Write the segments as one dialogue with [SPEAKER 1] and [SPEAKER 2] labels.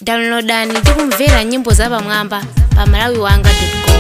[SPEAKER 1] downloadani ndi kumvera nyimbo zapamwamba pa malawiwanga.com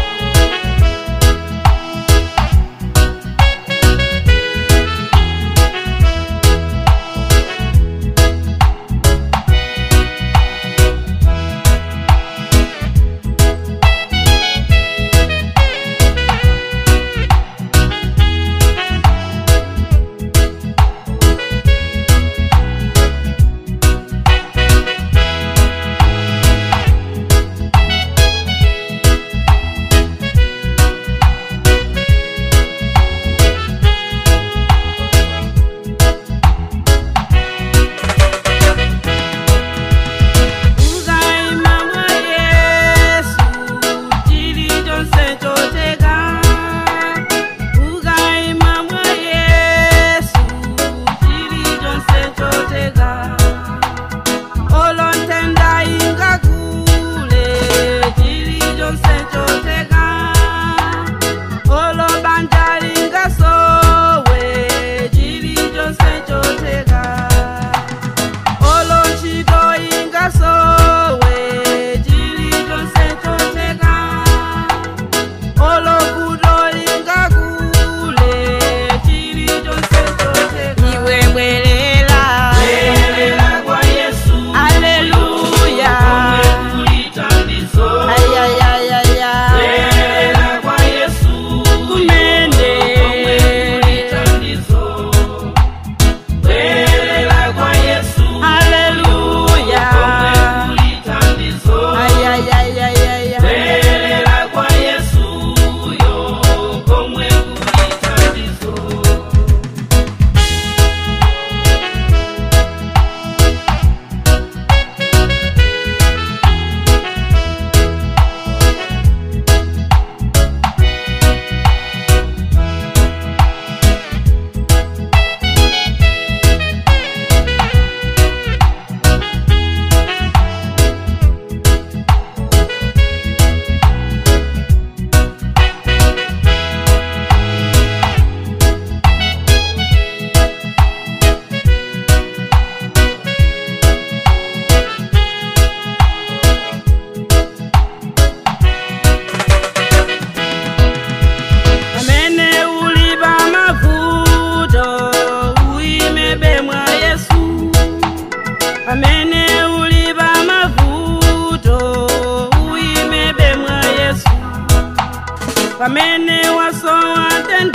[SPEAKER 2] pamene wasowa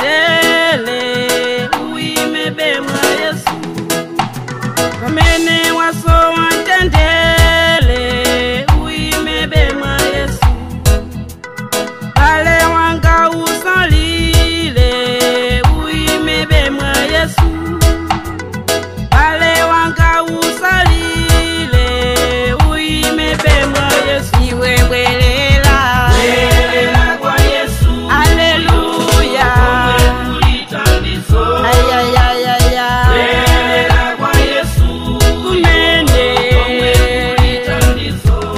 [SPEAKER 2] tendele uimebe mwa yesu pamene wasowa tendele uimebe mwa yesu pale wanga usalile uimebe mwa yesu pale wanga usalile uimebe mwa yesu iwe bwelela
[SPEAKER 3] Bwelela kwa Yesu,
[SPEAKER 2] Haleluya.
[SPEAKER 3] ulitandizo.
[SPEAKER 2] Ayayayaya.
[SPEAKER 3] Bwelela kwa Yesu,
[SPEAKER 2] Kumene.
[SPEAKER 3] ulitandizo.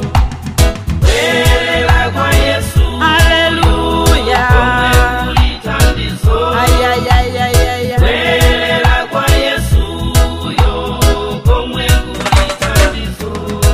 [SPEAKER 3] Bwelela kwa Yesu,
[SPEAKER 2] Haleluya.
[SPEAKER 3] ulitandizo.
[SPEAKER 2] Ayayayaya.
[SPEAKER 3] Bwelela kwa Yesu, yo komwe kulitandizo.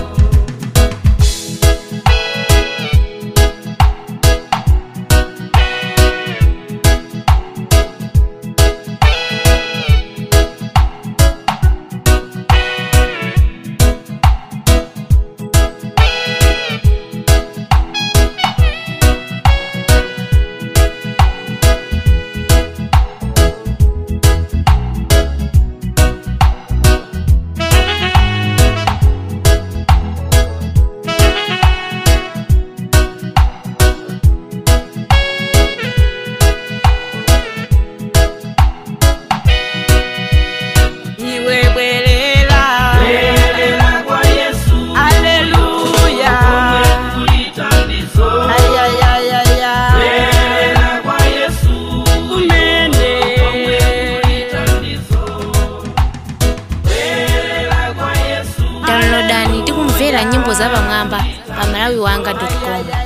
[SPEAKER 2] Iwe bwelela.
[SPEAKER 3] Bwelela kwa Yesu,
[SPEAKER 2] Haleluya.
[SPEAKER 3] ulitandizo.
[SPEAKER 2] Ayayayaya.
[SPEAKER 3] Bwelela kwa Yesu,
[SPEAKER 2] Kumene.
[SPEAKER 3] ulitandizo. Bwelela kwa Yesu.
[SPEAKER 1] downloadani ndi kumvera nyimbo zapamwamba pa malawiwanga.com